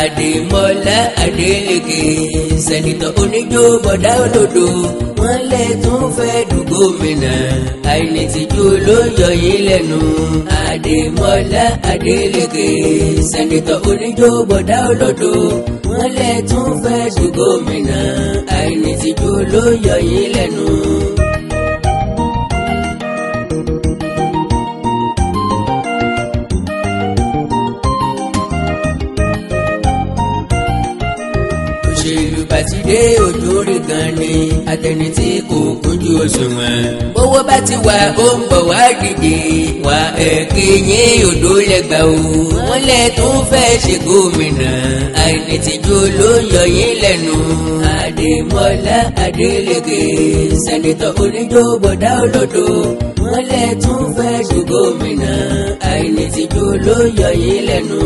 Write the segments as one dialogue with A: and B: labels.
A: Adémọ́lá Adélékè sẹ́nitọ̀ oníjó bọ̀dá olódo wọ́n lè tún fẹ́ du gómìnà àìní tìjú ló yọ yín lẹ́nu. Adémọ́lá Adélékè sẹ́nitọ̀ oníjó bọ̀dá olódo wọ́n lè tún fẹ́ du gómìnà àìní tìjú ló yọ yín lẹ́nu. òṣèlú bàtìdé òjòrè gan ni àtẹni tí kò kúnjú òṣùwọ̀n. bówó bá ti wà ó ń bọ̀ wá dìde wà ẹ̀kẹ́ yín odò lẹ́gbàá o. wọ́n lẹ̀ tún fẹ́ ṣe gómìnà àìní tìjú ló yọ yín lẹ́nu. Adémọ́lá Adélékè sẹ́nitọ̀ oníjó bọ̀dá olódo wọ́n lẹ̀ tún fẹ́ ṣe gómìnà àìní tìjú ló yọ yín lẹ́nu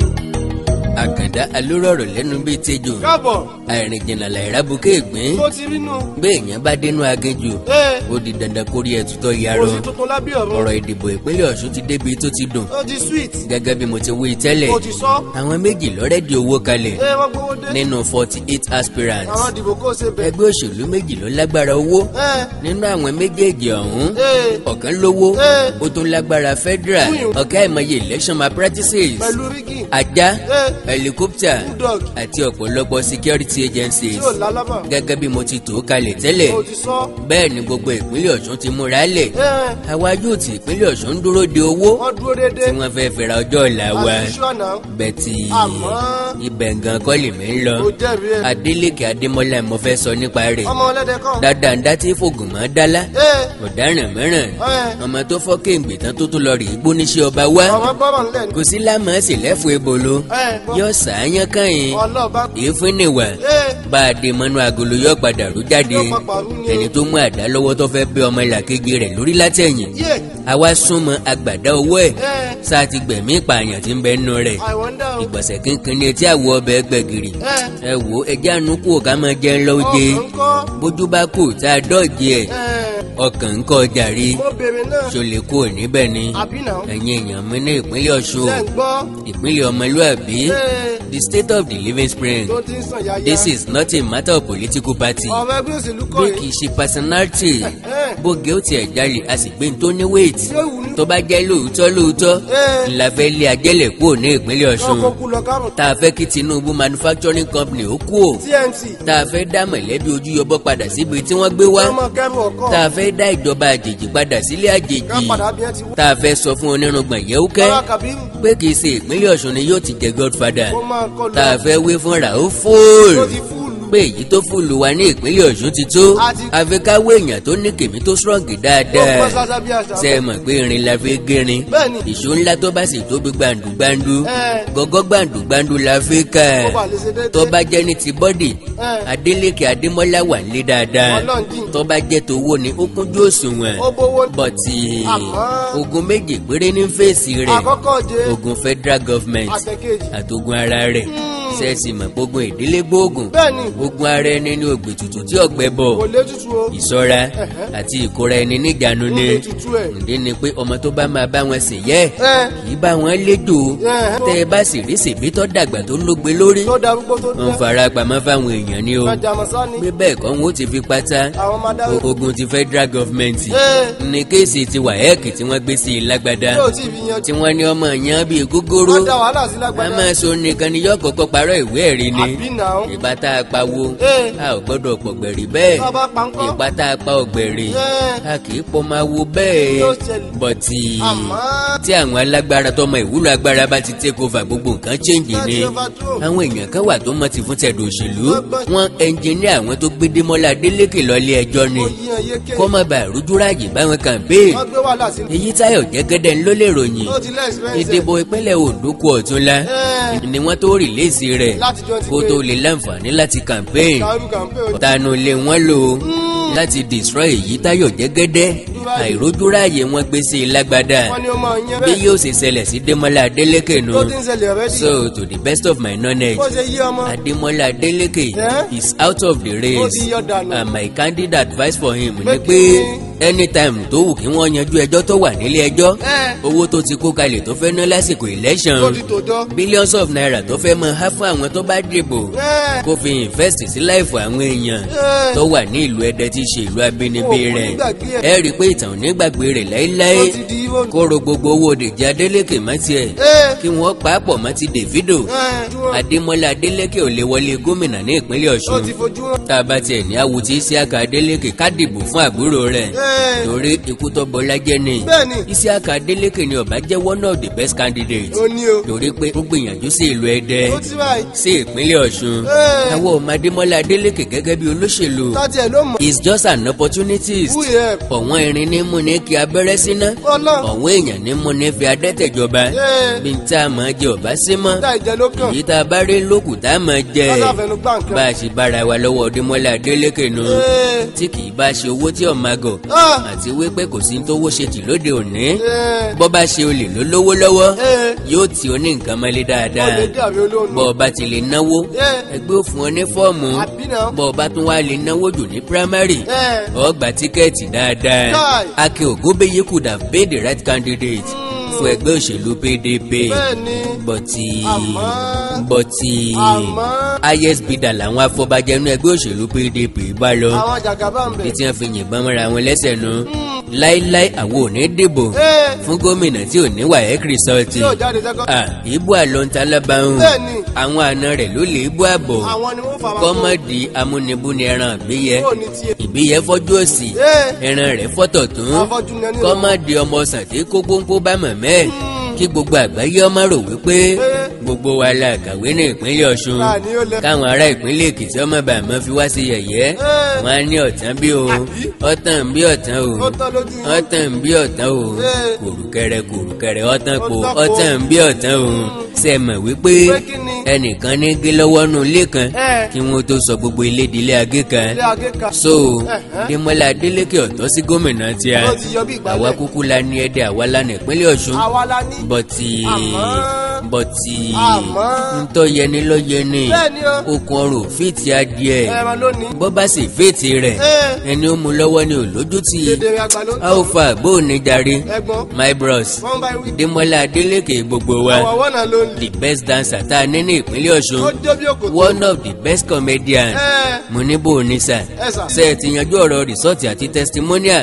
A: àkàndá alórọ̀rọ̀ lẹ́nu bíi tejò
B: káàbọ̀
A: àìrìn jìnnà làìrá buké ìgbín
B: tó ti rí nù.
A: béèyàn bá dénú aginjù
B: ee
A: ó di dandan kórí ẹtútọ́
B: kò
A: yarọ
B: sí tuntun lábẹ́ ọ̀run.
A: ọ̀rọ̀ ìdìbò ìpínlẹ̀ Ọ̀ṣun ti débi tó ti dùn
B: ó ti sweet.
A: gẹ́gẹ́ bí mo ti wí tẹ́lẹ̀
B: ó ti sọ.
A: àwọn méjì lọ́rẹ́dì owó kalẹ̀
B: ee wọ́n gbowó dé.
A: nínú forty eight aspirants
B: àwọn dìbò kó ṣe bẹ̀.
A: ẹgbẹ́ òṣèlú méjì ló lágbára owó
B: ee
A: nínú àwọn méjèèjì ọ̀hún
B: ee
A: ọ̀kan lówó
B: Ee.
A: ó tún lágbára federal
B: Fún ìwọ.
A: ọ̀gá ìmọye election malpractices
B: pẹ̀lú rígì
A: ajá
B: Ee.
A: helicopter
B: bulldog
A: àti ọ̀pọ̀lọpọ̀ security agencies
B: tí ò lálábà.
A: gẹ́gẹ́ bí mo ti tò ó kalẹ̀ tẹ́lẹ̀
B: ó ti sọ.
A: bẹ́ẹ̀ ni gbogbo ìpínlẹ̀ Ọ̀ṣun ti múra lẹ̀
B: ee
A: àwa yóò ti ìpínlẹ̀ Ọ̀ṣun ń dúró de owó
B: wọ́n dúró dédé.
A: tí wọ́n fẹ́ fẹ́ra ọjọ́ ọ̀la wa
B: àti ṣọ́nà.
A: bẹ̀tì
B: àmọ́
A: ibẹ̀ gan kọ́ lèmi ń lọ
B: ó jẹ́rìí ẹ̀.
A: Adélékè Adémọ́lá mo fẹ́ sọ nípa rẹ̀
B: ọmọ ọlẹ́dẹ̀ kan.
A: dáadáa ń dá tí fògùn mọ́ dálá
B: ee
A: ọ̀daràn mìíràn
B: ee
A: ọmọ tó fọ́ kéǹgbè tán tó tún lọ rí gbóníṣẹ́ ọba wá
B: ọmọ gbọ́rọ̀ ńlẹ̀ ni.
A: kò sí lámàásì lẹ́fù ebolo
B: ee
A: yọ sàáyán kàn
B: ọlọ́ọ̀bá.
A: èéfín nìwà
B: ee
A: bá a dé mọ́nú agolo yọ padà rú jáde
B: Yóò papà rú ni o.
A: ẹni tó mú àdá lọ́wọ́ tó fẹ́ bẹ́ ọmọ ìlàkejì rẹ̀ lórí látẹ̀yìn
B: yé
A: àwa súnmọ́ agbàdá owó ẹ̀
B: ee
A: sáà ti gbẹ̀mí ìpààyàn tí ń bẹ nínú rẹ̀
B: I wonder o.
A: ìgbọ̀nsẹ̀ kínkín ní etí àwọ̀ ọbẹ̀ gbẹ̀gìrì
B: ee
A: ẹ wò ó ẹjẹ́ àánú kù ká máa jẹun lọ́wọ́ jẹ
B: ọkàn ń kọ́.
A: bójú bá kù tá a dọ́ọ̀jì ẹ̀
B: ee
A: ọkàn ń kọ́ jàre
B: mo bèrè náà.
A: ṣòlè kù níbẹ̀ ni
B: àbí náà.
A: ẹ̀yin èèyàn mi ní ìpínlẹ̀ Ọ̀ṣun
B: ṣe ń gbọ́.
A: ìpínlẹ̀ ọmọlúàbí
B: ee
A: the state of the living spring
B: tó ti ń sàn yáyá.
A: this is not a matter of political party
B: ọmọ ẹgbẹ́ òṣèlú kọ́
A: bí
B: yìí.
A: kì í ṣe personality
B: ee
A: bóge ó tiẹ̀ jalè a sì gbé ní tó ní weight
B: yóò wù ní.
A: tó bá jẹ́ lóòótọ́ lóòótọ́
B: ee
A: ńlá fẹ́ lé ajẹ́lẹ̀ kúrò ní ìpínlẹ̀ Ọ̀ṣun
B: ọkọ̀ kú lọ kárùn.
A: tá a fẹ́ kí Tinubu manufacturing company ó kú ò
B: TNT.
A: tá a fẹ́ dá mọ̀lẹ́bí ojú yọbọ padà síbi tí wọ́n gbé wá
B: ọmọ kẹrù ọkọ.
A: tá a fẹ́ dá ìjọba àjèjì padà sílé àjèjì
B: ká padà bí ẹ ti wú.
A: tá a fẹ́ sọ fún onírùngbọ̀n yẹ́wúkẹ́
B: bàbá Kabiru
A: pé kì í ṣe ìpínlẹ̀ Ọ̀ṣun ni yóò ti jẹ godfather
B: ó máa kọ
A: tá a
B: lọ.
A: fẹ́ wé fúnra ó
B: tó
A: fóòlù
B: ti fúlù.
A: pé èyí tó fúlù wa ní ìpínlẹ̀ Ọ̀ṣun ti tó
B: Àti-
A: àfikáwé èèyàn tó ní kèmí tó strong
B: ó pọ́
A: dáadáa
B: sáṣá bí àṣà.
A: ṣe é mọ̀ pé irin la fi gírin
B: bẹ́ẹ̀ni.
A: ìṣó ńlá tó bá sì tóbi gbàǹdùgbàǹdù
B: ẹ
A: gọ́gọ́ gbàǹdùgbàǹdù la fi kà
B: ó bà lè ṣe déédéé.
A: tó bá jẹ́ ní ti bọ́dì
B: ẹ
A: Adélékè Adémọ́lá wà nílé dáadáa
B: Ọlọ́run jìn.
A: tó bá jẹ́ tówó ni ó kúnjú òṣùwọ̀n
B: ó bówó.
A: bọ̀tì
B: Àmọ́-
A: ogun méjì péré ní fèsì rẹ̀
B: àkọ́kọ́ jẹ
A: ogun federal government
B: àtẹ̀kejì.
A: àtogun ara rẹ̀ sẹ́ẹ̀sì mọ̀ gbógun ìdílé gbóògùn
B: bẹ́ẹ̀ni
A: ogun ara ẹni ní ògbè tutù tí ọ̀gbẹ́ bọ̀
B: kò lè tutù o.
A: ìṣọ́ra àti ìkóra ẹni níjànú
B: ó
A: ni
B: lè tutù ẹ̀.
A: ǹdí ni pé ọmọ tó bá máa bá wọn sìn yẹ
B: ẹ
A: kì í bá wọn léjò
B: ẹ
A: tẹ ẹ bá sì rí sèbí tó dàgbà tó lógbe lórí
B: tó darúgbó tó
A: wọn
B: dẹ́.
A: fara pamọ́ fáwọn èèyàn ni o
B: májàmọ́sá ni
A: pé bẹ́ẹ̀ kọ́ wọn ó ti fi pátá
B: àwọn máa dáwọ́.
A: o- ogun ti federal government
B: ẹ
A: ní kéèsì ti wàhẹ́ẹ̀kì tí wọ́n gbé sí i lágbádá
B: yóò tí ì fi yan
A: tí wọ́n ní ọmọ yẹn bíi gógóró
B: wọ́n dá wàhálà sí
A: a
B: lágbàdá.
A: máa so nìkan ni yóò kọ́kọ́ parọ́ ìwé ẹ̀rí ni
B: àbí náà.
A: ìbá tá a pawó
B: ẹ
A: a ò gbọ́dọ̀ pọ̀gbẹ̀rì bẹ́ẹ̀
B: bàbá pankọ́.
A: ìpá tá a pa ọ̀gbẹ̀rì
B: ẹ
A: a kì í pọ́ máa wo bẹ́ẹ̀
B: yóò ṣẹlẹ̀.
A: bọ̀tì
B: àmọ́
A: tí àwọn alágbára tọmọ ìwúlò agbára bá ti take over gbogbo nǹkan change ni
B: láti overthrow.
A: àwọn èèyàn kan wà tó mọ ti fún tẹ̀dọ̀ òṣèlú wọn ẹnjìníà àwọn tó gbé Démọ́lá Adélékè lọ́lé ẹjọ́ ni
B: ó yíyan yéké.
A: kó má bàa rúdúráàjì báwọn campaign
B: wọ́n gbé wàhálà sí.
A: èyí Táyọ̀ Jẹ́gẹ́dẹ́ ló lè ròyìn
B: ó ti lẹ́sìpẹ́nsì.
A: ìdìbò ìpínlẹ̀ Ondo kù ọ̀túnla
B: ẹ
A: ni wọ́n tó rìlẹ́sì rẹ̀
B: láti jọ ti
A: kó tó lè láǹfààní láti campaign
B: dàrú kàmpé o.
A: tanu lé wọn lò láti destroy èyí Táyọ̀ Jẹ́gẹ́dẹ́
B: ráàyè.
A: àìrójúráàyè wọn gbé sí i lágbádá
B: wọ́n ní ó máa yan
A: bí
B: bẹ́ẹ̀.
A: yóò ṣe ṣẹlẹ̀ sí Démọ́lá Adélékè nu
B: tó ti ń ṣẹlẹ̀ rẹ́dì.
A: so to the best of my knowledge
B: bó ṣe yí ọmọ.
A: Adémọ́lá Adélékè
B: Eh?
A: is out of the
B: ó
A: race
B: ti yọ dànù.
A: and my candid advice for him
B: Pé
A: ni
B: kí
A: pé
B: ni?
A: anytime tó wù kí wọ́n yanjú ẹjọ́ tó wà nílé ẹjọ́
B: ẹ
A: owó tó ti kó kalẹ̀ tó fẹ́ ná lásìkò election
B: tó ti tò dán.
A: billions of naira tó fẹ́ mọ há fún àwọn tó bá dìbò
B: ẹ
A: kó fi invest sí láìfọ àwọn èèyàn
B: ẹ
A: tó wà ní ìlú Ẹdẹ tí í ṣe ìlú abínibí
B: Ó,
A: rẹ̀
B: onígbàgbé ẹ̀.
A: ẹ rí i pé ìtàn ò ní gbàgbé rẹ̀
B: ó
A: láéláé
B: ti di ìwọ.
A: kó ro gbogbo owó Dèjì Adélékè mọ́ tiẹ̀
B: ẹ
A: kí wọ́n pàápọ̀ mọ́ ti Davido
B: ẹ dúró.
A: Adémọ́lá Adélékè ò lè wọlé gómìnà ní ìpínlẹ̀
B: ó
A: Ọ̀ṣun
B: ti fojú hàn.
A: tá a bá tiẹ̀ ní awùtí Isiaka Adélékè ká dìbò fún àbúrò rẹ̀
B: ẹ
A: torí ikú tó bọlá jẹ́ ni
B: bẹ́ẹ̀ni
A: Isiaka Adélékè ni ó bá jẹ́ one of the best candidates
B: ó ní o.
A: torí pé ó gbìyànjú sí ìlú Ẹdẹ
B: ó ti báyìí.
A: sí ìpínlẹ̀ Ọ̀ṣun
B: Ẹ.
A: àwọn ọmọ Adémọ́lá Adélékè gẹ́gẹ́ bí olóṣèlú
B: tọ́tí ẹ̀ ló mọ̀.
A: is just an opportunist
B: wú yẹ.
A: ọ̀wọ́n irin ní mú ní kí abẹ́rẹ́ síná
B: ọlọ́run.
A: ọ̀wọ́n èèyàn ní mú ní fi adẹ́tẹ̀jọba
B: ẹ
A: bí n tá a máa jẹ ọ̀bá sí mọ́
B: dá ìjẹ ló kàn.
A: èyí tá a bá rí lókù tá a máa jẹ
B: lọ́sà fẹnu gbà nǹkan.
A: bá a ṣe bára wa lọ́wọ́ Adémọ́lá Adélékè nu
B: ẹ
A: tí kì í bá ṣe owó tí ọ̀ma gọ̀
B: ah
A: àti wípé kò sí ní tówó ṣe tì lóde òní
B: ẹ
A: bọ́ bá ṣe olè ló lówó lọ́wọ́
B: ẹ
A: yóò tí ó ní nǹkan mọ́lé
B: ó
A: dáadáa
B: lè dàbí olóòlù.
A: bọ́ ọ bá ti lè náwó
B: ẹ
A: ẹgbẹ́ ò fún ọ ní fọ́ọ̀mù
B: àbí náà.
A: bọ́ ọ bá tún wá lè náwó jù ní primary
B: ẹ
A: ọ gba tíkẹ́ẹ̀tì dáadáa
B: Kai.
A: Akin Ògúnbíyí could have been the right candidate fún ẹgbẹ́ òṣèlú PDP
B: bẹ́ẹ̀ni
A: bọ́tì
B: Àmọ́-
A: bọ́tì
B: àmọ́
A: highest bidder làwọn afọbajẹ inú ẹgbẹ́ òṣèlú PDP bá lọ
B: àwọn jàgàbá ń
A: bí
B: bẹ̀.
A: tí wọ́n fi yìnbọn mọ́ra wọn lẹ́sẹ̀ nu láíláí àwọn ò ní dìbò
B: ẹ
A: fún gómìnà tí ò ní WAEC result
B: tí yóò jáde sẹ́kọ̀.
A: Ah, ìbú àlọ́ntà lábàáhùn
B: bẹ́ẹ̀ni
A: àwọn àna rẹ̀ ló lè bú àbọ̀
B: àwọn ni wọ́n fà wá.
A: kọ́mọ́dì amúnibúni ẹran àgbéyẹ
B: kúrò ní tiẹ̀.
A: ìbíyẹ fọ́jú òsì
B: ẹ
A: ẹran rẹ̀ fọ́tọ̀ tún
B: afọ́jú ni ẹni.
A: kọ́mọ́dì ọmọ sàté kó gbóngbó bá mọ̀mẹ́ ẹ̀ kí gbogbo àgbáyé ọmọ rò wípé gbogbo wa la kàwé ní ìpínlẹ̀ Ọ̀ṣun
B: Ká ní ó lẹ.
A: káwọn ará ìpínlẹ̀ Èkìtì ọmọ bàmọ́ fi wá sí yẹ̀yẹ́
B: Ẹ.
A: wọn á ní ọ̀tán bí o ọ̀tán bí ọ̀tán o
B: ó tán lójú yín.
A: ọ̀tán bí ọ̀tán o
B: Ẹ.
A: kùrùkẹrẹ kùrùkẹrẹ ọ̀tán po
B: Ọ̀tán po.
A: ọ̀tán bí ọ̀tán o ṣe mọ̀ wípé
B: Pé kí ni?
A: ẹnìkan ní gé lọ́wọ́ nù ilé kan
B: Ẹ.
A: kí wọ́n tó sọ gbogbo ilé di ilé agé kan
B: ilé agéka.
A: so
B: Ẹ̀hẹ́.
A: Démọ́lá Adélékè ọ̀tọ́ sí gómìnà tí a
B: ó ti yọ bí ìgbàlẹ̀.
A: àwa kúkú la ní Ẹdẹ àwa la ní ìpínlẹ̀ Ọ̀ṣun
B: àwa la ní.
A: bọ́tì
B: Àmọ́-
A: bọ́tì
B: àmọ́
A: ntọ́ yẹni lọ́ yẹni
B: bẹ́ẹ̀ni o
A: okùn ọrùn fìtì adìẹ
B: ẹran lónìí.
A: bọ́ bá sì fìtì rẹ̀
B: ẹ
A: ẹni ó mu lọ́wọ́ ni ò lójútì
B: dédé àgbà ló ń tọ́.
A: alpha bóòní jàre
B: ẹ̀gbọ́n
A: my bros
B: wọ́n bá wí.
A: Démọ́lá Adélékè gbogbo wa
B: àwọn àwọn náà ló ń lè.
A: the best dancer tá a ní ní ìpínlẹ̀
B: ó
A: Ọ̀ṣun
B: jó bí òkòtò.
A: one of the best comedian
B: ẹ
A: mo ní bò ní sà
B: ẹ sà.
A: ṣe ẹ ti yanjú ọ̀rọ̀ rìsọ́ọ̀tì àti testimonial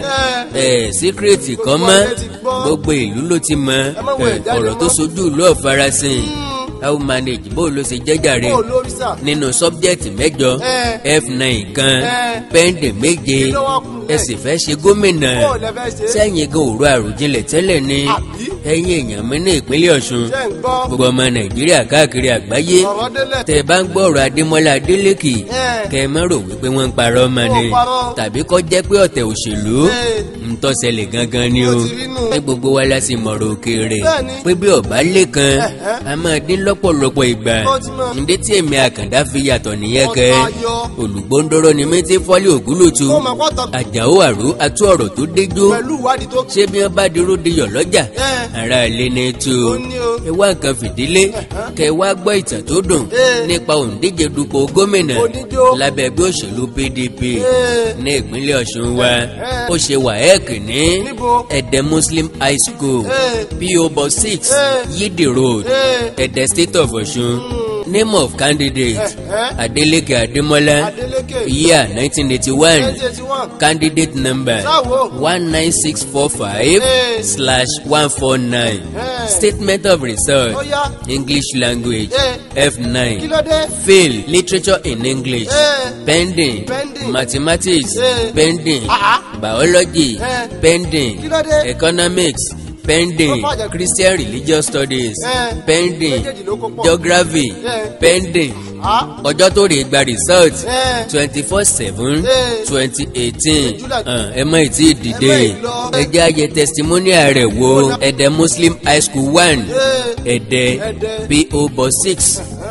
B: ẹ
A: ẹ síkírètì kan
B: Gbogbo
A: mọ́
B: ayé ti gbọ́.
A: gbogbo ìlú ló ti mọ
B: má wo
A: ẹ,
B: ìjáde
A: ọ̀rọ̀ tó
B: mọ́.
A: sojú ìlú ọ̀farasin how manage bó ló ṣe jẹ́jàre
B: kó lórí sà.
A: nínú sọ́bjẹ́tì mẹ́jọ
B: ẹ
A: f9 kan
B: Ẹ.
A: pẹ́ndì méje
B: Kí ló wá kù
A: ẹ
B: lẹ̀?
A: sì fẹ́ ṣe gómìnà
B: kó lẹ fẹ́ ṣe.
A: sẹ́yìn gan òru àròjinlẹ̀ tẹ́lẹ̀ ni
B: Àbí?
A: ẹ̀yin èèyàn mi ní ìpínlẹ̀ Ọ̀ṣun
B: ṣé ń gbọ́.
A: gbogbo ọmọ Nàìjíríà káàkiri àgbáyé
B: ọ̀rọ̀ délẹ̀.
A: tẹ bá ń gbọ́ ọ̀rọ̀ Adémọ́lá Adélékè
B: ẹ
A: kẹ ẹ má rò wípé wọ́n ń parọ́ mọ́ ni
B: Wọ́n parọ́.
A: tàbí kọ́ jẹ́ pé ọ̀tẹ̀ òṣèlú
B: ẹ
A: ń tọ́sẹ̀lẹ̀ gangan ni o
B: Ó ti rí nù.
A: pé gbogbo wa la sì mọ̀rọ̀ òkèèrè
B: Bẹ́ẹ̀ni.
A: pé bí ọ̀bá lé kan
B: Ẹ̀hẹ́.
A: a máa dín lọ́pọ̀lọpọ̀ ìgbà
B: Ó ti mọ̀.
A: ǹdẹ́ tí èmi àkàndá fi yàtọ̀ nìyẹn kẹ́
B: Ọ̀tá yọ.
A: olùgbòǹdọ́rọ́ ni mi ti fọ́lé ògúlùtù
B: ó máa kọ́ tọ̀
A: àjàó àrò atú ọ̀rọ̀ tó déjó
B: pẹ̀lú ìwádìí tó
A: ṣé bí wọ́n bá dirú diyọ̀ lọ́jà
B: ẹ
A: ara ilé ní tú
B: ó ní o.
A: ẹ wá nǹkan fìdílé kẹ wá gbọ́ ìtàn tó dùn
B: Ẹ.
A: nípa òǹdíje dupò gómìnà
B: Oníjó.
A: lábẹ́ ẹgbẹ́ òṣèlú PDP
B: ẹ
A: ní ìpínlẹ̀ Ọ̀ṣun wa
B: Ẹ.
A: ó ṣe WAEC ní
B: Níbo?
A: Ẹ̀dẹ̀ Muslim High School
B: Ẹ.
A: PO Box six
B: Ẹ.
A: Yídì Road
B: ẹ
A: Ẹ̀dẹ̀ State of Ọ̀ṣun name of candidate
B: Ẹ̀hẹ́.
A: Adeleke Ademola
B: Adeleke
A: year nineteen eighty one
B: nineteen eighty one
A: candidate number
B: sáwo
A: one nine six four five
B: Ẹ.
A: slash one four nine
B: Ẹ.
A: statement of result
B: ó yá
A: English language
B: Ẹ.
A: F nine
B: kí ló dé
A: fail literature in English
B: Ẹ.
A: pending
B: Pending.
A: mathematics
B: Ẹ.
A: pending
B: Ah.
A: biology
B: Ẹ.
A: pending
B: kí ló dé
A: economics pending
B: Ó fàjà-
A: Christian religious studies
B: Ẹ.
A: pending
B: méjèèjì ló kó pọ̀
A: geography
B: Ẹ.
A: pending
B: Ah.
A: ọjọ́ tó rè gba result
B: Ẹ.
A: twenty four seven
B: Ẹ.
A: twenty eighteen
B: July.
A: ẹ mọ ìtì dìde
B: Ẹ má ì lọ.
A: ẹ jẹ́ àyẹ testimonial rẹ̀ wo Ẹ̀dẹ̀ Muslim High School one
B: Ẹ.
A: Ẹ̀dẹ̀
B: Ẹ̀dẹ̀.
A: PO Box six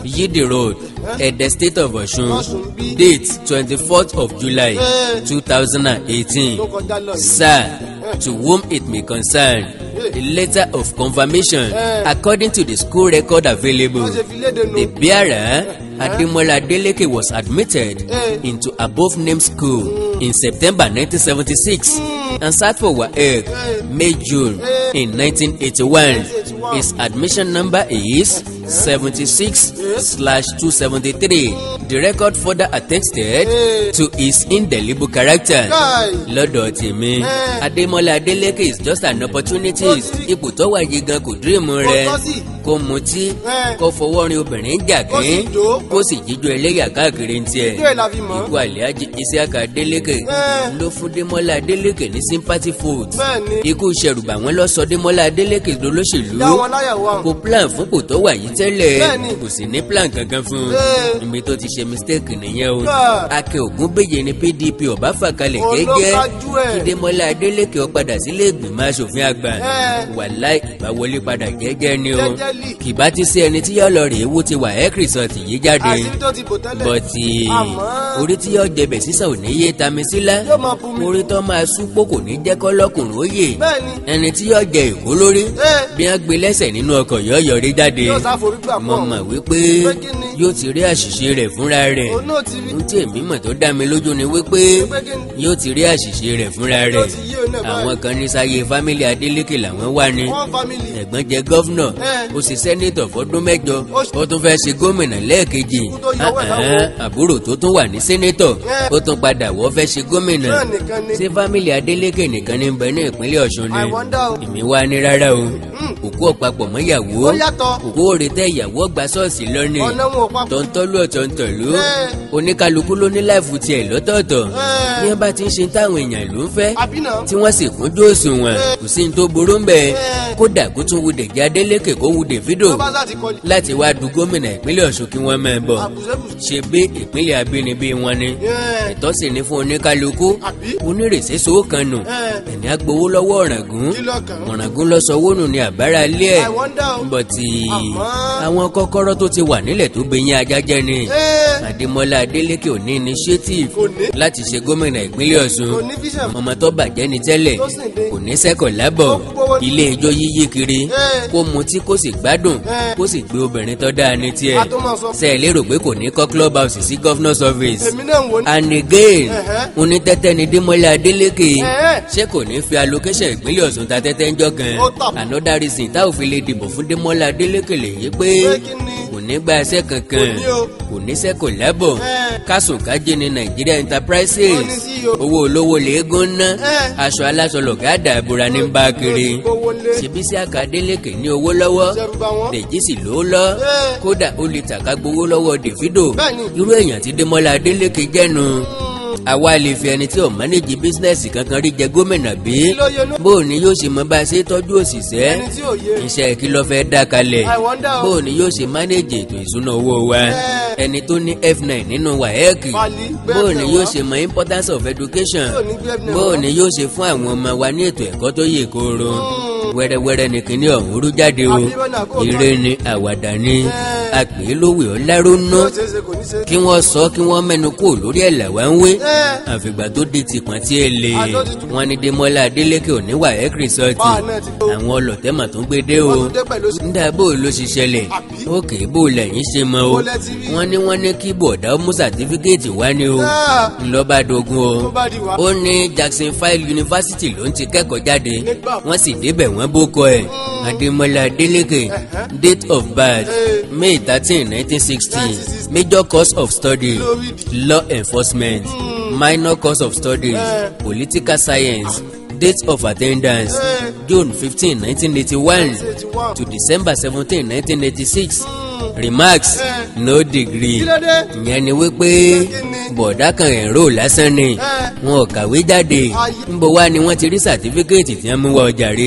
A: yidi road ẹ̀dẹ̀ state of ọ̀ṣun
B: Ọ̀ṣun bí.
A: date twenty fourth of july
B: Eh.
A: two thousand and eighteen
B: tó kọjá lọ yìí.
A: sir to whom it may concern a letter of confirmation
B: Eh.
A: according to the school record available
B: wọ́n ṣe fi léde nù.
A: the bearer ademola adeleke was admitted
B: Eh.
A: into above named school in september nineteen seventy six and sat for waec may june in nineteen eighty one his admission number is seventy six slash two seventy three the record further attested to his indelible character
B: Kai.
A: lọ́dọ̀ tèmi
B: Eh.
A: adémọlá adélékè is just an opportunity
B: Ó ti-
A: ipò tó wà yìí gan kò dírìmù rẹ
B: tọ́ sí.
A: kó mutí
B: Eh.
A: kó fọwọ́ rin obìnrin
B: Kó
A: jàgín
B: sì jó.
A: kó sì jíjó ẹlẹ́yà káàkiri ń tiẹ̀
B: Ìjọ ẹ̀ la fi mọ̀.
A: ikú àlẹ́ájì isiaka adélékè
B: Eh.
A: ló fún démọlá adélékè ní sympathy vote
B: Bẹ́ẹ̀ni.
A: ikú ìṣẹ̀rùbà wọn lọ sọ démọlá adélékè dolóṣèlú
B: Dá wọn láyà wá.
A: kò plan fún kò tó wà yìí tẹ́lẹ̀
B: Bẹ́ẹ̀ni.
A: kò sì ní plan kankan fún un
B: Eh.
A: ibi tó ti ṣe mistake nìyẹn o
B: Ah.
A: akẹ́ ògúnbèyè ni pdp ọ̀bá fàkalẹ̀
B: Òun ló
A: gẹ́gẹ́
B: kájú ẹ̀.
A: kí démọlá adélékè ó padà sílé ìgbìmọ̀ asòfin àgbà
B: Eh.
A: wàláì ìbáwọlé padà jẹ́jẹ́ ni o
B: Jẹ́jẹ́lì.
A: kì bá ti sí ẹni tí yọ lọ rèé wó ti wà ẹ́ kìrìsọ̀tì yìí jáde
B: àṣírí tó ti bò tẹ́lẹ̀.
A: bọ́tì
B: Àmọ́-
A: orí tí yọ jẹbẹ̀ sísà ò ní yé tami sílá
B: Yóò máa bu mi.
A: orí tó máa súpò kò ní jẹ́ kọ́ lọ́kùnrin ó yè
B: Bẹ́ẹ̀ni.
A: ẹni tí yọ jẹ èkó lórí
B: Eh.
A: bí wọ́n gbé lẹ́sẹ̀ nínú ọkọ̀ yọ yọrí jáde
B: Yóò sáforí gbà
A: mo
B: pọ̀.
A: mọ̀ wípé
B: Pé kí ni?
A: yóò ti rí àṣìṣe rẹ̀ fúnra rẹ̀
B: Òun náà ti rí.
A: ohun tí èmi mọ̀ tó dá mi lójú ni wípé
B: Pé kí ni?
A: yóò ti rí àṣìṣe rẹ̀ fúnra rẹ̀
B: ti yé òun náà báyìí.
A: àwọn kan ní sáyé fámílì Adélékè làwọn wà ní
B: One family.
A: ẹ̀gbọ́n jẹ gọ́fúnà
B: Eh.
A: ó sì sẹ́nétọ̀ fọdún mẹ́jọ
B: Ó sì-
A: ó tún fẹ́ ṣe gómìnà lẹ́ẹ̀kejì
B: Ikú tó yọwọ́ ẹ̀
A: Ah,
B: láwo.
A: ah, àbúrò tó tún wà ní sẹ́nétọ̀
B: Eh.
A: ó tún padà wọ́ fẹ́ ṣe gómìnà
B: Náà nìkan ni.
A: ṣé fámílì Adélékè nìkan ní bẹ ní ìpínlẹ̀ Ọ̀ṣun ni
B: I wonder o.
A: èmi wá ní rárá o òkú ọ̀pápọ̀ mọ́ ìyàwó
B: Ó yàtọ̀.
A: òkú òrètẹ́ ìyàwó ọgbà ṣọ́ọ̀ṣì lọ́nìí
B: Ọ̀nà wọn ò papọ̀.
A: tọ̀ntọ́lú ọ̀tọ̀ntọ̀lú
B: Eh.
A: oníkálukú ló ní láìfù tiẹ̀ lọ́tọ̀ọ̀tọ̀
B: Eh.
A: bí wọ́n bá ti ń ṣe táwọn èèyàn ló ń fẹ́
B: Àbí náà.
A: tí wọ́n sì kúnjú òṣùwọ̀n kò sí ní tó burú ń bẹ̀ kódà kó tún wu Dèjì Adélékè kó wu Davido
B: Tó bá sá ti kọlì.
A: láti wá du gómìnà ìpínlẹ̀ Ọ̀ṣun kí wọ́n máa bọ̀
B: Àbùsẹ́bùsẹ́.
A: ṣe bí ìpínlẹ̀ abínibí wọn ni
B: Yeah.
A: ẹ̀tọ́ sì ni fún oníkálukú
B: Àbí?
A: onírèsé sóòkan nù
B: Eh.
A: ẹ̀ní agbowó lọ́wọ́ ọ̀ràngún
B: Kí lọ́kàn?
A: ọ̀ràngún lọ sọ wónú ni àbára ilé ẹ̀
B: I wonder o.
A: bọ̀tì
B: Àmọ́-
A: àwọn kọ́kọ́rọ́ tó ti wà nílẹ̀ tó gbẹ̀yìn ajá jẹ́ ni
B: Eh.
A: Adémọ́lá Adélékè ò ní initiative
B: Kò ní.
A: láti ṣe gómìnà ìpínlẹ̀ Ọ̀ṣun
B: Kò ní vision.
A: ọmọ tó bàjẹ́ ni tẹ́lẹ̀
B: Tó sì dé.
A: kò ní sẹ́kọ̀ lábọ̀
B: Ó gbówó ní.
A: ilé ijó yíyí kiri
B: Eh.
A: kó mutí kó sì gbádùn
B: Eh.
A: kó sì gbé obìnrin tó dáa ní tiẹ̀
B: A tó máa sọ.
A: ṣe é lérò pé kò ní kọ́ club house sí governor's office
B: Èmi náà ń wo ní.
A: and again
B: Ẹ̀hẹ́.
A: onítẹ́tẹ́ ni Démọ́lá Adélékè
B: Ẹ̀hẹ́.
A: ṣé kò ní fi allocation ìpínlẹ̀ Ọ̀ṣun ta tẹ́tẹ́ ń jọ kan
B: Ó tà.
A: another reason tá ò fi lè dìbò fún Démọ́lá Adélékè lèyí pé
B: Pé kí ni?
A: kò ní gba ẹsẹ̀ kankan
B: Kò ní o.
A: kò ní sẹ́kọ̀ lábọ̀
B: Ẹ̀.
A: kásùn kájé ní Nigeria Enterprises
B: Ó ní sí o.
A: owó olówó lẹ́ẹ̀gùn ná
B: Ẹ̀.
A: aṣọ aláṣọ lọ̀gá àdàbòrà ní bá kiri
B: Ó ti gbówó lé.
A: ṣebí sí Adélékè ní owó lọ́wọ́
B: Ṣẹ̀rù bà wọ́n.
A: Dèjì sì ló lọ
B: Ẹ̀.
A: kódà ó lè tàka gbowó lọ́wọ́ Davido
B: Bẹ́ẹ̀ni.
A: irú èèyàn tí Démọ́lá Adélékè jẹ́nu àwa lè fi ẹni tí ò mánéjì bísínẹ́sì kankan rí jẹ gómìnà bí
B: Kí ló yẹ nú?
A: bó o ní yóò ṣe mọ bá a ṣe tọ́jú òṣìṣẹ́
B: Ẹni tí ò yé.
A: iṣẹ́ kí ló fẹ́ dá kalẹ̀
B: I wonder o.
A: bó o ní yóò ṣe mánéjì ètò ìṣúná owó wa
B: Ẹ̀.
A: ẹni tó ní F9 nínú wáyẹ́ẹ̀kì
B: Pali, gbé
A: bó o ní
B: F9
A: yóò
B: wá.
A: ṣe mọ importance of education
B: Tí ò ní gbé F9
A: bó o
B: wá.
A: ní yóò ṣe fún àwọn ọmọ wa ní ètò ẹ̀kọ́ tó yè kooro wẹ́rẹ́wẹ́rẹ́ ni kìíní ọ̀hún rú jáde o
B: Àbí bọ́nà kó
A: ire ni àwàdà ni
B: Ẹ̀.
A: àpè lówè ọ̀làrónú
B: Yóò ṣeé ṣe kò ní ṣe.
A: kí wọ́n sọ kí wọ́n mẹ́nu kó lórí ẹ̀ làwa ń wé
B: Ẹ̀.
A: àfìgbà tó di tìpọ̀n tí ẹ lè
B: Àjọ ti tù.
A: wọ́n ní Démọ́lá Adélékè ò ní wàhẹ́ kìrìsọ́ọ̀tì
B: Báà náà ti tó.
A: àwọn ọlọ́tẹ̀mọ̀ tó ń gbé dé o
B: Wọ́n tún dé pẹ̀lú sí.
A: nígbà bó ló ṣe ṣẹlẹ̀
B: Àbí?
A: òkè bó lẹ́yìn ṣe mọ o
B: Bó lẹ ti rí?
A: wọ́n ní wọ́n ní kí bọ̀dá ó mú sàtífíkẹ́ẹ̀tì wá ní o
B: Ah.
A: ńlọ́ba dogun o
B: Tó bá di wá.
A: ó ní Jackson File University ló ń ti kẹ́kọ̀ọ́ jáde
B: Nígbà.
A: wọ́n sì débẹ̀ wọ́n bókọ ẹ̀ Adémọ́lá Adélékè date of birth
B: Eh.
A: May thirteen nineteen sixty
B: 1960.
A: major course of study
B: Lórí
A: law enforcement minor course of studies
B: Eh.
A: political science date of attendance
B: Eh.
A: June fifteen nineteen eighty-one
B: 1981.
A: to December seventeen nineteen eighty-six remarks
B: Eh.
A: no degree
B: Kí ló dé?
A: ìyẹn ni wípé
B: Kí ni?
A: bọ̀dá kan ẹ̀rọ lásán ni
B: Eh.
A: wọn ò kàwé jáde
B: Ayé.
A: níbo wá ni wọ́n ti rí sàtífíkẹ́ẹ̀tì tí wọ́n mú wá ọjà rí
B: Eh.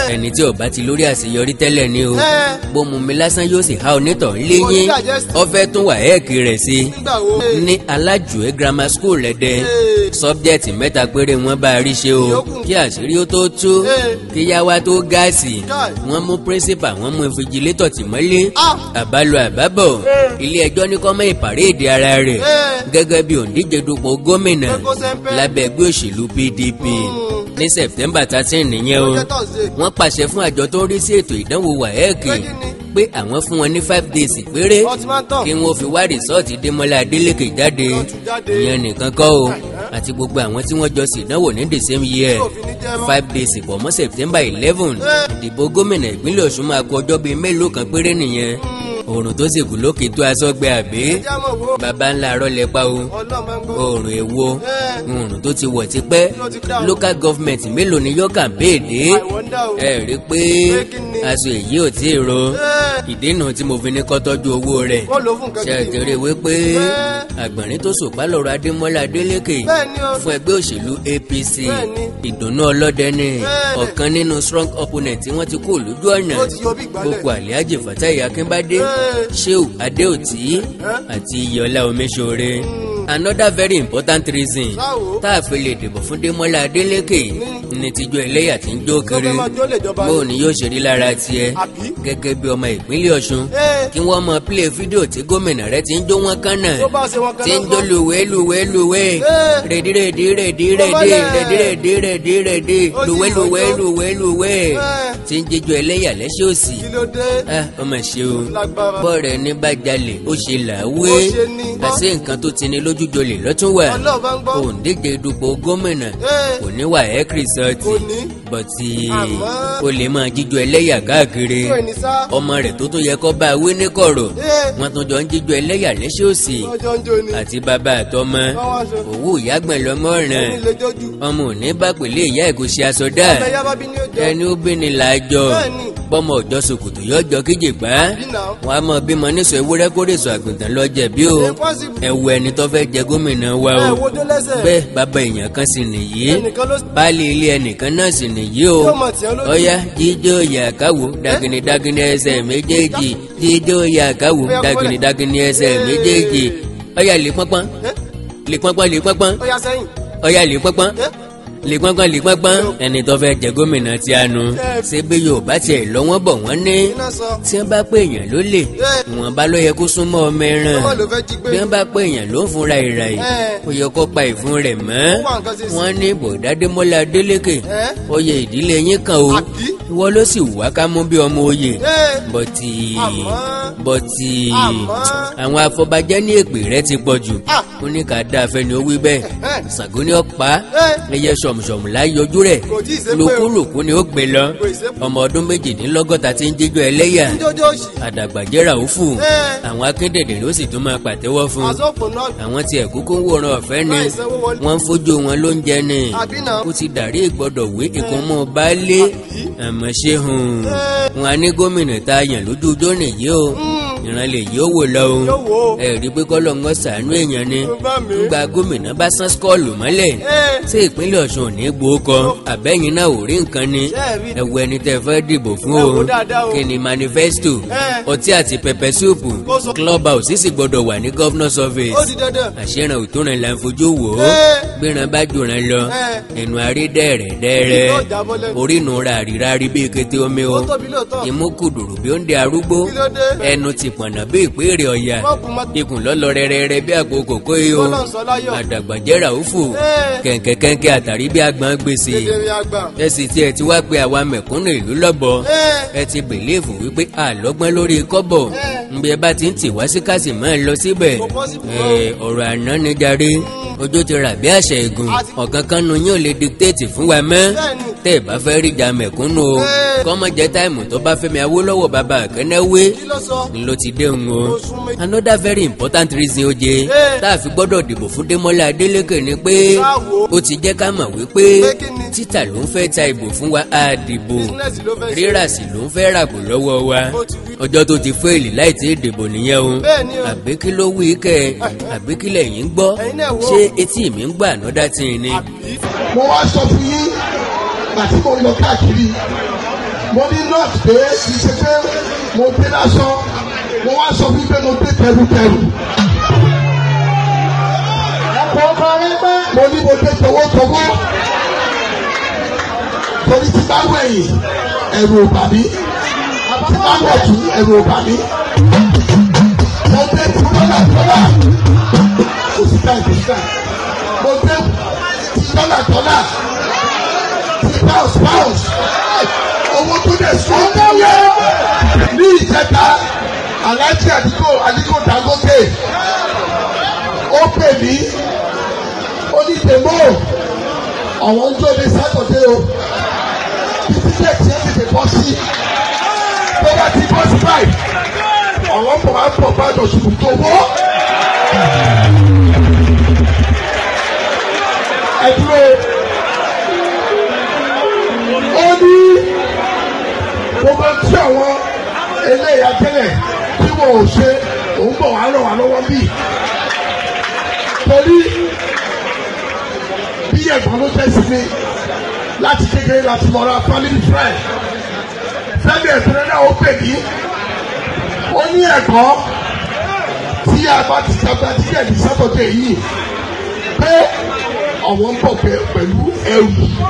B: Eh.
A: ẹni tí ó bá ti lórí àṣeyọrí tẹ́lẹ̀ ni o
B: Eh.
A: bó mu mi lásán yóò sì há onítọ̀
B: Kò ní
A: léyìn
B: digest.
A: ó fẹ́ tún wà ẹ́ẹ̀kì rẹ̀ sí
B: nígbà wo.
A: ní alájùwé grammar school rẹ̀dẹ̀
B: Eh.
A: sọ́bjẹ́tì mẹ́ta péré wọ́n bá a rí ṣe o
B: Ìyókù.
A: kí àṣírí ó tó tú
B: Eh.
A: kí yáwá tó gáàsì
B: Káì.
A: wọ́n mú principal wọ́n mú invigilator tì mọ́lé
B: Ah.
A: àbálò àbábọ̀ ilé ẹjọ́ ní kó má ìpàréèdè ara rẹ̀
B: Eh.
A: gẹ́gẹ́ bí òǹdíje dupò gómìnà
B: Pé kó sẹ́ńpẹ́.
A: lábẹ́ ẹgbẹ́ òṣèlú PDP ní September thirteen nìyẹn o
B: Ọjọ́ Thursday.
A: wọ́n pàṣẹ fún àjọ tó ń rí sí ètò ìdánwò wáẹ́ẹ̀kì
B: Pé kí ni?
A: pé àwọn fún wọn ní five days péré
B: Wọ́n ti máa ń tàn.
A: kí wọ́n fi wá rìsọ́ọ̀tì Démọ́lá Adélékè jáde
B: Wọ́n ti jáde.
A: ìyẹn nìkan kọ́ o àti gbogbo àwọn tí wọ́n jọ ṣèdánwò ní the same year
B: Tí òfin ní jẹ́ mọ́.
A: five days pọ̀ mọ́ September eleven
B: Eh.
A: ìdìbò gómìnà ìpínlẹ̀ Ọ̀ṣun máa kọ ọjọ́ bíi mélòó kan péré nìyẹn oòrùn tó sì kù lókè tó aṣọ gbẹ àbí
B: Ẹja mọ̀ wo.
A: baba ńlá arọ lẹpa o
B: Ọlọ́run máa ń gbọ́.
A: oòrùn èwo
B: Eh.
A: oòrùn tó ti wọ̀ tipẹ́
B: Ló ti dá o.
A: local government mélòó ni yóò campaign dé
B: I wonder o.
A: ẹ rí i pé
B: Pé kí ni?
A: aṣọ èyí ò tí ì ro
B: Eh.
A: ìdènà tí mo fi ní kọ́ tọ́jú owó rẹ̀
B: Kó lò ó fún nǹkan
A: ṣe
B: gidi.
A: àjẹrè wípé
B: Eh.
A: àgbọ̀nrín tó sòpá lọ́rọ̀ Adémọ́lá Adélékè
B: Bẹ́ẹ̀ni o.
A: fún ẹgbẹ́ òṣèlú APC
B: Bẹ́ẹ̀ni.
A: ìdùnnú ọlọ́dẹ ni
B: Bẹ́ẹ̀ni.
A: ọ̀kan nínú strong opponent tí wọ́n ti kó lójú ọ̀nà
B: Ó ti yọ bí ìgbálẹ̀.
A: gbogbo Alhaji Fatai Akínbádé
B: Eh.
A: Shehu Adéòtí àti Iyọlá Omiṣore another very important reason
B: Báwo?
A: tá a fi lè dìbò fún Démọ́lá Adélékè ní tìjú ẹlẹ́yà tí ń jó
B: Tó
A: kiri
B: fẹ́ máa jó lè jọba
A: bó
B: ni.
A: ni yóò ṣe rí lára tiẹ̀
B: Àbí?
A: gẹ́gẹ́ bí ọmọ ìpínlẹ̀ Ọ̀ṣun
B: Eh.
A: kí wọ́n mọ play fídíò tí gómìnà rẹ̀ ti ń jó wọn kánà
B: Tó bá ṣe wọn kan
A: tí ń
B: náà
A: jó
B: kọ́.
A: lùwẹ́ lùwẹ́ lùwẹ́
B: Eh.
A: rèdí rèdí rèdí
B: Tó
A: rèdí
B: mọ́lẹ̀.
A: rèdí rèdí rèdí rèdí
B: Ó sì
A: lùwẹ́ lùwẹ́
B: yọjọ́.
A: lùwẹ́ lùwẹ́
B: Eh.
A: tí ń jíjọ ẹlẹ́yà lẹ́sẹ̀ òsì
B: Kí ló dé?
A: ah ọmọ ṣe o
B: Lágbára.
A: bọ́ọ̀rẹ̀ ní bá jalè ó ṣe làwé
B: Ó ṣe ní.
A: àṣé nǹkan tó ti ní lójú jolè lọ́tún wà
B: Ọlọ́run bá ń gbọ́.
A: òǹdíje dupò gómìnà
B: Eh.
A: kò ní wà ẹ́ kìrìsọ́ọ̀tì
B: Kò ní.
A: bọ̀tì
B: Àmọ́.
A: ó lè máa jíjọ ẹlẹ́yà káàkiri
B: Kí ni sá?
A: ọmọ rẹ̀ tó tún yẹ kó bá a wé ní kọ̀rọ̀
B: Eh.
A: wọ́n tún jọ ń jíjọ ẹlẹ́yà lẹ́sẹ̀ òsì
B: Ọjọ́ ń jó ni.
A: àti bàbá àtọmọ
B: Wọ́n wá aṣọ.
A: òwú ìyàgbọ̀n lọmọ ràn
B: Ẹni lè jójú.
A: ọmọ òní bá pèlè ìyá ẹ̀kọ́ ṣe aṣọ dá
B: Ọbẹ̀ yá bá bí ní òjò.
A: ẹni ó bí ni làájọ
B: Bẹ́ẹ̀ni.
A: bọ́mọ ọjọ́ sòkòtò yọjọ kíjì pa
B: Bí náà.
A: wọn a mọ bímọ nísọ ewúrẹ́ kórèsọ àgùntàn lọ́jẹ̀ bí o
B: Impossible.
A: ẹ̀wù ẹni tó fẹ́ jẹ gómìnà wa
B: Ẹ
A: o
B: wojó lẹ́sẹ̀.
A: bẹ́ẹ̀ bàbá èèyàn kan sì nìyí
B: Ẹnìkan ló
A: baálé ilé ẹnìkan náà sì nìyí o
B: Yóò mọ̀ tí ẹ lójú.
A: ọyá jíjó yàkáwò dagini dagini ẹsẹ̀ méjèèjì jíjó yàkáwò
B: Ọya,
A: dagini
B: kúnlẹ̀.
A: dagini ẹsẹ̀
B: Ee.
A: méjèèjì ọyá lè pọ́npọ́n
B: Eh?
A: lè pọ́npọ́n lè pọ́npọ́n
B: Ó yá sẹ́yìn.
A: ọyá lè pọ́npọ́n
B: Eh?
A: lè pọ́npọ́n lè pọ́npọ́n ẹni tó fẹ́ jẹ gómìnà tí a nu
B: Ẹ.
A: ṣé bí yorùbá tiẹ̀ lọ wọ́n bọ̀ wọ́n ní
B: Iná sọ.
A: tí wọ́n bá pé èèyàn ló lè ìwọ̀n bá ló yẹ kó súnmọ́ ọmọ ẹran
B: Ọmọ ló fẹ́ jí gbé.
A: bí wọ́n bá pé èèyàn ló ń fúnra ìrà yìí
B: Ẹ.
A: ó yẹ kó pa ìfun rẹ̀ mọ́
B: Ó wà nǹkan ṣe sí.
A: wọ́n ní bọ̀dá Démọ́lá Adélékè
B: Ẹ?
A: oyè ìdílé yín kan o
B: Àbí?
A: ìwọ ló sì wá ká mú bí ọmọ oyè
B: Eh.
A: bọ̀tì
B: Àmọ́.
A: bọ̀tì
B: Àmọ́.
A: àwọn afọbajẹ́ ní èpè rẹ ti pọ̀ jù
B: Ah.
A: ó ní ká dáa fẹ́ni ó wí bẹ́ẹ̀
B: Eh.
A: Ṣàngó ní ọ̀pá
B: Eh.
A: ẹyẹ sọ̀mùsọ̀mù láì yọjú rẹ̀
B: Kò tí ì ṣe pé o.
A: lòkúlòkú ni ó gbé lọ
B: Kò ì ṣe pé.
A: ọmọ ọdún méjìdínlọ́gọ́ta tí ń jíjọ ẹlẹ́yà
B: Jójó òṣì.
A: àdàgbàjẹ́ ràúfù
B: Eh.
A: àwọn akíndèdè ló sì tún máa pàtẹ́wọ́ fún
B: Àsopọ̀ náà.
A: àwọn tí ẹ̀kú kó ń wòran ọ̀fẹ́ ni
B: Láì sanwó wọlé.
A: wọ́n ń fojú wọn ló ń jẹ ni
B: Àbí náà.
A: ó ti dàrí ìgbọ́dọ̀ wé ìkúnmọ́ baálé àmọ́ ṣé hùn wọn á ní gómìnà tá a yàn lójú ọjọ́ nìyí o ìran lè yí ó wò lọ o
B: Yóò wò ó.
A: ẹ rí i pé kọ́lọ́ ń gbọ́ sàánú èèyàn ni
B: Ó bá mi.
A: gba gómìnà bá sán skọ́ọ̀lù mọ́lẹ̀
B: Eh.
A: ṣé ìpínlẹ̀ Ọ̀ṣun ò ní gbowó kọ àbẹ́yìn náà ò rí nǹkan ni
B: Ṣé ẹ rí?
A: ẹ wo ẹni tẹ́ fẹ́ dìbò fún
B: Ẹ
A: o
B: wò dáadáa o.
A: kí ni manifesto
B: Eh.
A: ọtí àti pẹpẹ súùpù
B: Kó sọ-
A: club house sì gbọ́dọ̀ wà ní governor's office
B: Ó di dandan.
A: àṣẹràn òtúnrìn là ń fojú wò ó
B: Eh.
A: gbéran bá jòrán lọ
B: Eh.
A: ẹnu àrí dẹ́rẹ̀ dẹ́rẹ́
B: Yóò jábọ́ lẹ́nu.
A: orí nu ra àríra rí bí kété omi o
B: Ó tóbi lóòótọ́.
A: imú kùdùrù bí ó ń de arúgbó
B: Kí ló dé?
A: ẹnu ti pọ̀nà bí ìpéèrè ọ̀yà
B: Wọ́n kú mọ́.
A: ikùn lọ́lọ́ rẹ́rẹ́rẹ́ bí àpò kòkó yìí o
B: Ọlọ́run sọ láyọ̀.
A: àdàgbàjẹ́ ràúfù
B: Eh.
A: kẹ̀kẹ́kẹ́kẹ́ àtàrí bí àgbọn gbèsè
B: Kedere àgbà.
A: ẹ sì tí ẹ ti wá pé àwa mẹ̀kúnnù ìlú lọ́bọ̀
B: Eh.
A: ẹ ti bèlèfù wípé àlọ́gbọ́n lórí kọ́bọ̀ nbí ẹ bá ti ń tì wá sí kásì máa ń lọ síbẹ̀
B: Kò possible
A: ẹ ọ̀rọ̀ àná ni jàre ojú ti rà bí àṣẹ ìgùn
B: Àti-
A: ọ̀kan kan nu yín ò lè dictate fún wa mọ́
B: Bẹ́ẹ̀ni.
A: tẹ́ ẹ bá fẹ́ rí ìjà mẹ̀kúnnù o
B: Eh.
A: kọ́mọ jẹ́ táìmù tó bá Fẹ́mi Awólọ́wọ̀ bàbá àkẹ́nẹ́wé
B: Kí ló sọ?
A: ló ti dé òun o
B: Ó sún méjì.
A: another very important reason oje
B: Eh.
A: tá a fi gbọ́dọ̀ dìbò fún Démọ́lá Adélékè ni pé
B: Báwo?
A: ó ti jẹ́ ká mọ̀ wípé
B: Pé kí ni?
A: títà ló ń fẹ́ ta ìbò fún wa á dìbò
B: Business ló fẹ́ ṣe.
A: rírà sí ló ń fẹ́ ràbò lọ́wọ́ wa
B: Ó ti wí.
A: ọjọ́ tó ti fẹ́ẹ̀lì láì tí ì dìbò nìyẹn o
B: Bẹ́ẹ̀ni o.
A: àbí kí ló wí kẹ́ ẹ àbí kí lẹ̀yin ń gbọ́
B: Ẹ̀yin náà wò.
A: ṣé etí mi ń gbà another thing ni
B: Àbí?
C: mo wá sọ fún yín àti mo lọ káàkiri mo ní nọ́ọ̀tì pé kì í ṣe pé mo dé lásán mo wá sọ fún pé mo dé tẹrutẹru.
B: Ẹ̀kọ́ kọrin pé.
C: mo ní mo dé tọwọ́tọwọ́ torí tí bá wẹ̀yìn ẹ̀rù ò bà mí tí bá wọ̀ tún ẹ̀rù ò bà mí. mo dé tí dọ́là dọ́là kò sí táì kò sí táì mo dé tí dọ́là dọ́là tí pounds pounds owó tó dẹ̀ sún yẹ ní ìjẹta aláàjì àdìgbò àdìgbò Dangote ó pè mí ó ní tèmó àwọn ń jó ní sátọ̀dé o títí dé tí ẹ tètè bọ́ sí tó bá ti bọ́ sí báyìí àwọn bọ̀ wá bọ̀ bá lọ sùkùn tó wọ́. ẹ dúró ó ní gbogbo tí àwọn eléyà tẹ́lẹ̀ tí wọn ò ṣe òun bọ̀ wá ràn wá lọ́wọ́ bíi torí bí ẹ̀gbọ́n ló jẹ́ sí mi láti kékeré láti mọ̀ra family friend fẹ́mi ẹ̀sìn náà ó pè mí ó ní ẹ̀gbọ́n tí a bá ti sábà díẹ̀ ní sátọ̀dẹ̀ yìí pé àwọn ń bọ̀ pẹ̀lú ẹrù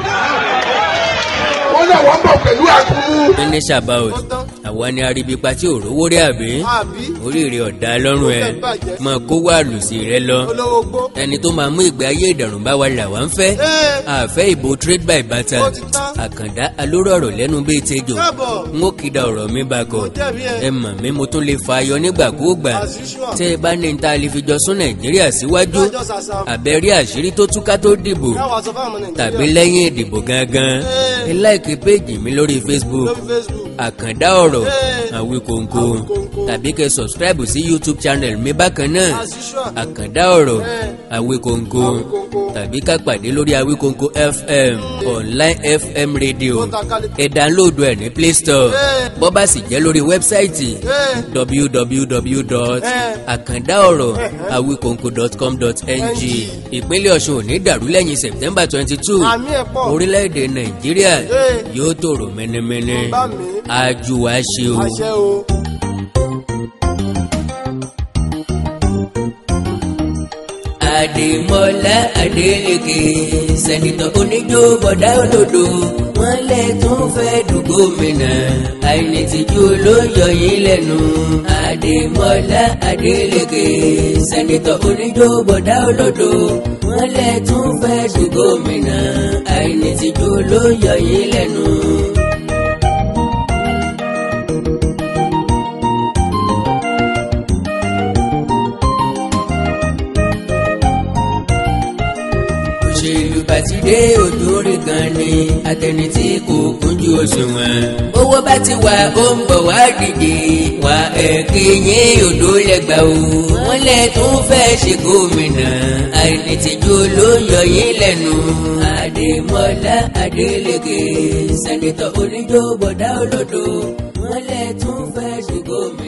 C: wọ́n ní àwọn ń bọ̀ pẹ̀lú àkúrú.
A: finish about àwa ni aríbipa tí ò rówó rí àbí
B: Àbí.
A: oríire ọ̀dà lọ́rùn ẹ̀ mọ kó wà lùsì rẹ lọ
B: Olówó gbó.
A: ẹni tó máa mú ìgbé ayé ìdàrùn bá wa là wá ń fẹ́
B: Ẹ́.
A: àfẹ́ ìbò trade by barter
B: Ó ti tán.
A: àkàndá alóró ọ̀rọ̀ lẹ́nu bíi tejò
B: Káàbọ̀.
A: n ó kìdá ọ̀rọ̀ mi bá kọ
B: Mo jẹ̀bi ẹ̀.
A: ẹ mọ̀ mi mo tún lè fa ayọ̀ nígbàkúùgbà
B: As usual.
A: tẹ́ ẹ bá ní ta lè fi jọ sún nàìjíríà síwájú
B: Lọ́jọ́ sàṣà.
A: àbẹ̀rí àṣírí tó túká tó dìbò
B: Káwá sọ fáwọn ọmọ Nàìjíríà.
A: tàbí lẹ́yìn ìdìbò gangan
B: Ẹ́.
A: ẹ láìkí péjì mi lórí facebook
B: Lórí Facebook.
A: àkàndá ọ̀rọ̀
B: Ẹ́.
A: àwíkòǹkò
B: Àwíkòǹkò.
A: tàbí kẹ́ subscribe sí youtube channel mi bákan náà
B: As usual.
A: àkàndá ọ̀rọ̀
B: Ẹ́.
A: àwíkòǹkò
B: Àwíkòǹkò.
A: tàbí ká pàdé lórí àwíkòǹkò fm online fm radio
B: Tó ta kálí.
A: ẹ download ẹ̀ ní play store
B: Ẹ́.
A: bó bá sì jẹ́ lórí wẹ́bsáìtì
B: Ẹ́.
A: www.akandaoro.awikonko.com.ng ìpínlẹ̀ ọ̀ṣun ò ní dàrú lẹ́yìn september twenty two
B: Àmì ẹ̀ pọ̀.
A: orílẹ̀-èdè nàìjíríà
B: Ẹ́.
A: yóò tòrò mẹ́nẹ́mẹ́nẹ́
B: Bá mi.
A: ajú wa ṣe o.
B: Àṣẹ o.
A: àdèmọ́lá adélèké sẹ́nitọ́ oníjó bọ̀dá òdòdó wọ́n lẹ̀ tún fẹ́ du gómìnà àìní tìjú ló yọ yín lẹ́nu. àdèmọ́lá adélèké sẹ́nitọ́ oníjó bọ̀dá òdòdó wọ́n lẹ̀ tún fẹ́ du gómìnà àìní tìjú ló yọ yín lẹ́nu. òṣèlú bàtìdé òjòrè gan ni àtẹni tí kò kúnjú òṣùwọ̀n. owó bá ti wà ó ń bọ̀ wá dìde wà ẹ̀kẹ́ yín odò lẹ́gbàá o. wọ́n lẹ̀ tún fẹ́ ṣe gómìnà àìnítìjú ló yọ yín lẹ́nu. àdèmọ́lá adélèké sẹ́nitọ́ oníjó bọ̀dá olódo wọ́n lẹ̀ tún fẹ́ ṣe gómìnà.